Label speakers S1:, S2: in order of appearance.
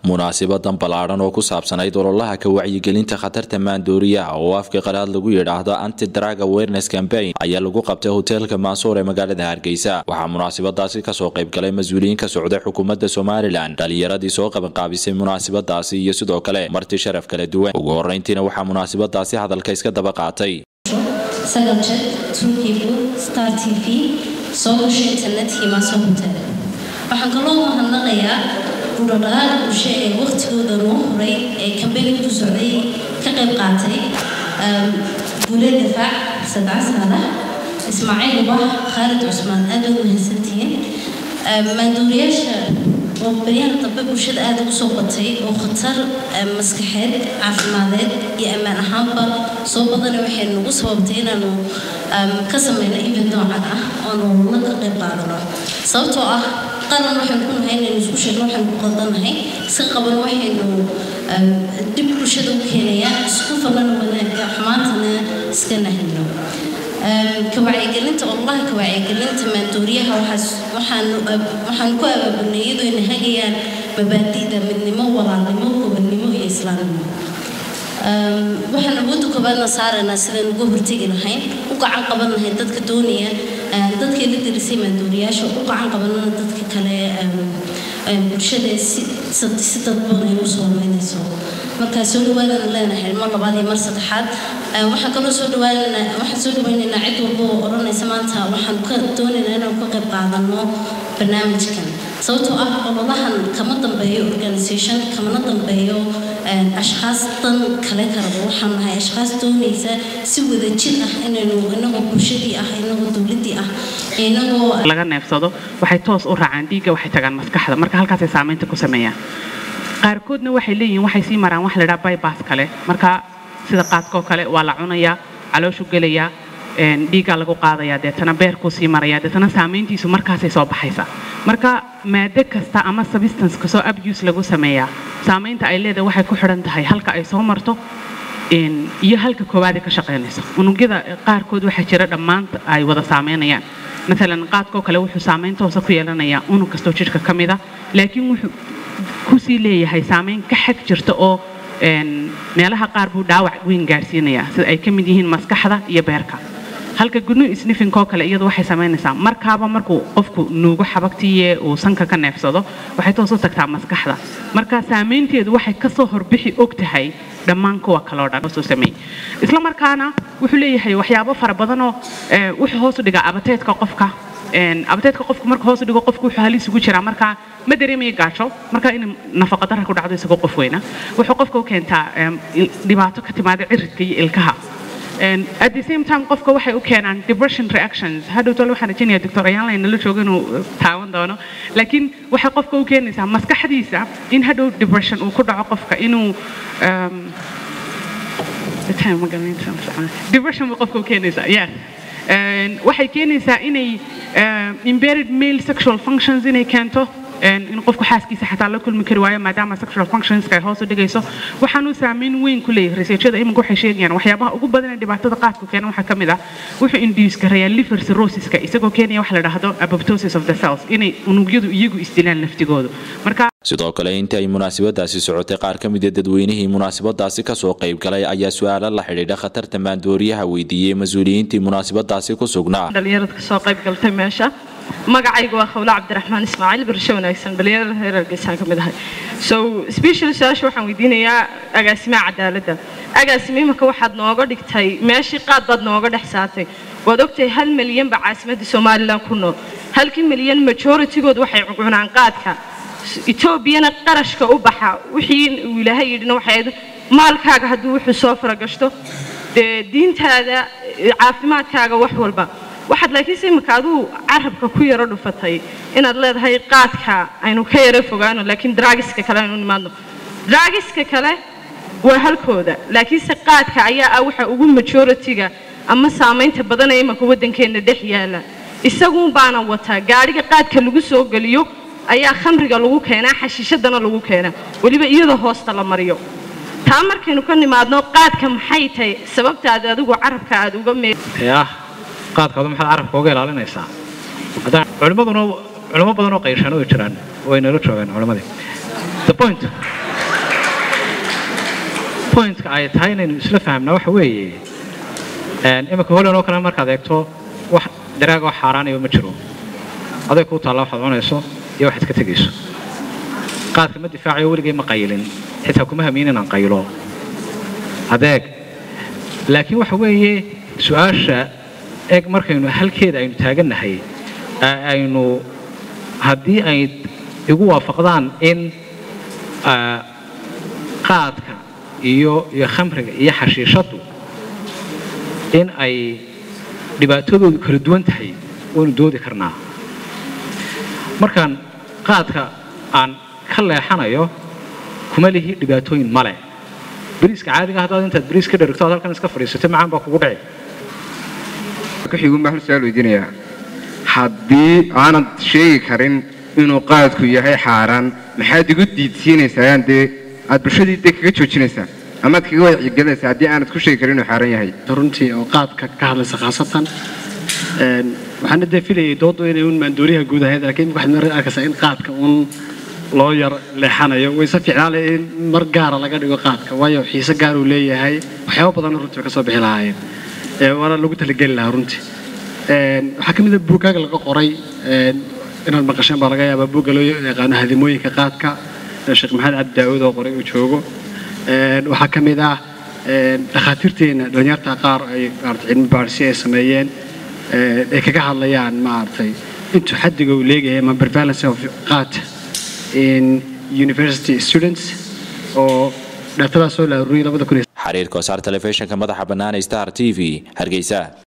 S1: munaasibadan ballaadhan oo ku saabsanayd ololaha ka wacyigelinta khatarta maandooriyaha oo afka qalaad lagu yidhaahdo anti drug awareness campaign ayaa lagu qabtay hoteelka maasuur ee magaalada hargeysa waxaa munaasabadaasi kasoo qaybgalay mas-uuliyiin ka socday xukuumadda somalilan dhalinyaradii soo qabanqaabisay munaasabadaasi iyo sidoo kale marti sharaf kala duwan ugu horeyntiina waxaa munaasabadaasi hadalka iska daba qaatay
S2: sagaljet tunkibu star t v soo gasho internetkii maasoo hotel waxaan kaloo mahadnaqayaa gudhodhalaal bulsho ee waqtigooda noo horay ee kambeynka ku socday ka qayb qaatay guule difaac sadca saalax ismaaciil ubax khaalid cusmaan aad ugu mahadsantihiin maanduuriyaasha oo baryahan dambe bulshada aada ugu soo batay oo khatar maskaxeed caafimadeed iyo ammaan ahaanba soo badana waxay nagu sababtay inaanu ka sameyno event noocan ah oonu la ka qayb qaadano sababtoo ah qaran waxaynu ku nahay inaynu isku sheegno waxaynu ku qaldanahay iska qaban waxaynu dib bulshada u keenayaa isku falana wanaagga xumaantana iska nahino kawacyigelinta ololaha kawacyigelinta maandooriyaha waxaan ku abaabulnay iyadoo ayna hagayaan mabaadi'da midnimo walaalnimo gobonnimo iyo islaamnimo waxaan awoodda koobaadna saaraynaa sidaan uga hortegi lahayn u gacan qaban lahayn dadka doonaya dadkii la dirisay maandooriyaasha u gacan qabanana dadka kale bulshada si dadban ay usoo meynayso markaa soo dhawaadana leenahay mar labaad iyo mar saddexaad waxaan kaloo soo dhawaanana waxaan soo dhawaynaynaa cid walba oo odhanaysa maanta waxaan ka doonaynaa inaan ka qayb qaadano barnaamijkan sababtoo ah ololahan kama dambeeyo organisation kamana dambeeyo ashkhaas dan kale karaba waxaan nahay ashkhaas doonaysa si wadajir ah inaynu inagoo bulshadii ah inagoo dowladii ah inagoo
S3: laga neefsado waxay toos u raacaan dhiigga waxay tagaan maskaxda marka halkaasay saamaynta ku sameeyaan qaarkoodna waxay leeyihiin waxay sii maraan wax la dhaha bybass kale marka sida qaadkoo kale waa la cunayaa calooshu gelayaa dhiiggaa lagu qaadayaa deetana beerkuu sii marayaa deetana saamayntiisu markaasay soo baxaysa marka maado kasta ama substance kasoo abuse lagu sameeyaa saamaynta ay leedahay waxay ku xidhan tahay halka ay soo marto iyo halka koowaadee ka shaqaynayso unugyada qaarkood waxaa jira dhammaan ay wada saameynayaan maalan qaadkoo kale wuxuu saamayn toosa ku yeelanayaa unug kastoo jidhka ka mida laakiin wuxuu kusii leeyahay saamayn ka xag jirta oo meelaha qaar buu dhaawac weyn gaarsiinayaa sida ay ka mid yihiin maskaxda iyo beerka halka gudnu isnifinkoo kale iyadu waxay samaynaysaa markaaba markuu qofku nuugo xabagtiiye uu sanka ka neefsado waxay toos u tagtaa maskaxda marka saamaynteedu waxay kasoo horbixi og tahay dhammaan kuwa kaloo dhan soo sameeyey isla markaana wuxuu leeyahay waxyaabo fara badanoo wuxuu hoos u dhigaa abateedka qofka abateedka qofku marka hoos u dhigo qofku wuxuu halis ugu jiraa markaa ma dareemaya gaajo marka in nafaqa darra ku dhacdo isagoo qof weyna wuxuu qofka u keentaa dhibaato ka timaada ciridka iyo ilkaha at the same time qofka waxay u keenaan depression reactions hadhow tole waxaan rajaynayaa doctor ayaanla nala joogo inuu taawan doono laakiin waxay qofka u keenaysaa maskaxdiisa in hadhow depression uu ku dhaco qofka inuu depression buu qofka u keenaysaa yes waxay keenaysaa inay embedded male sexual functions inay keento in qofku xaaskiisa xataa la kulmi kari waayo maadaama sexual functionska ay hoos u dhigayso waxaanuu saameyn weyn ku leeyahay researchada iminka waxay sheegayaan waxyaabaha ugu badan ee dhibaatada qaadku keena waxaa ka mid ah wuxuu induce gareeyaa liver cirrhosiska isagoo keenaya wax la dhahdo apoptosis of the cells inay unugyadu iyagu isdilaan laftigoodu marka
S1: sidoo kale intii ay munaasabadaasi socotay qaar ka mid a dadweynihii munaasabadaasi kasoo qayb galay ayaa su-aalo la xidhiidha khatarta maandooriyaha weydiiyey mas-uuliyiintii munaasabadaasi ku sugnaa
S4: dhalinyarada kasoo qayb galtay meesha magacaygu waa khawla cabdiraxmaan ismaaciil barasho wanaagsan dhalinyarada reer hargeysaan ka mid ahay so special su-aasha waxaan weydiinayaa agaasimaha cadaaladda agaasime imika waxaad nooga dhigtay meeshii qaad baad nooga dhex saartay waad ogtahay hal milyan ba caasimadda somalilan ku nool halkii milyan majoritygood waxay cunaan qaadka etoobiyana qarashka u baxa wixii uu ilaahay yidhina waxay maalkaaga hadduu wuxuu soo faragashto dee diintaada caafimaadkaaga wax walba waxaad laakiinse imika aduu carabka ku yaro dhufatay inaad leedahay qaadka aynu ka yaro fogaano laakiin dragiska kale aynu nimaadno dragiska kale waa halkooda laakiinse qaadka ayaa ah waxa ugu majoritiga ama saamaynta badan ee imika waddankeenna dhex yaala isaguun baana wataa gaadhiga qaadka lagu soo geliyo ayaa khamriga lagu keenaa xashiishadana lagu keenaa weliba iyadoo hoosta la mariyo taa markaynu ka nimaadno qaadka maxay tahay sababtaad adigu carabka aad uga mee
S5: qaadkaadu maxaad carabka uga ilaalinaysaa culimmaduna culimo badan oo qayshaan way jiraan way nala joogaan culimmadii the point pointka ay tahay inaynu isla fahamnaa waxa weeye imika holan oo kale markaad eegto wax daraagoo xaaraanayo ma jiro aday kuu taalla waxaad cunayso iyo waxaad ka tegayso qaadka ma difaacayo weligay ma qayilin xitaa kuma hamiyin inaan qaylo adeeg laakiin waxa weeye su-aasha eg markaynu halkeeda aynu taagannahay aynu haddii ay igu waafaqdaan in qaadka iyo iyo khamriga iyo xashiishaddu in ay dhibaatadoodu kala duwan tahay waynu doodi karnaa markaan qaadka aan ka leexanayo kuma lihi dhibaatooyin male bariiska caadiga haddaad intaad bariis ka dherigto aad halkan iska fadhiisato macaan baa kugu dhici
S6: kuxigun baa hal su-aal weydiinayaa haddii aanad sheegi karin inuu qaadku yahay xaaraan maxaad igu diidsiinaysaan dee aad bulshadii dee kaga joojinaysaa amaad kaga wacyigelinaysaa haddii aanad ku sheegi karin inuu xaaraan yahay
S7: runtii oo qaadka ka hadlaysa khaasatan waxaana dee filayay doodu inay un maandooriyaha guud ahayd laakiin waxaad mar arkaysaa in qaadka un loo yar leexanayo wayse fiicnaan leh in mar gaara laga dhigo qaadka waayo xiise gaar uu leeyahay waxyaabo badan runtii way ka soo bixi lahaayeen waana lagu talageli lahaa runtii waxaa ka mid a buugaaga laga qoray inaad maqasheen baa laga yaabaa buugga loo yaqaano hadimooyinka qaadka sheekh maxamed cabdi daawud oo qoray uu joogo waxaa ka mid ah dhakhaatiirteena dhalinyarta qaar ay maarata cilmi baadhisi ay sameeyeen ay kaga hadlayaan maaragtay intuu xaddiga uu leegahay ama prevalence of qaat in university students oo dhaatadaas soo la aruuriyay labada kun
S1: xiriirka wasaar telefishinka madaxa bannaan star t v hargeysa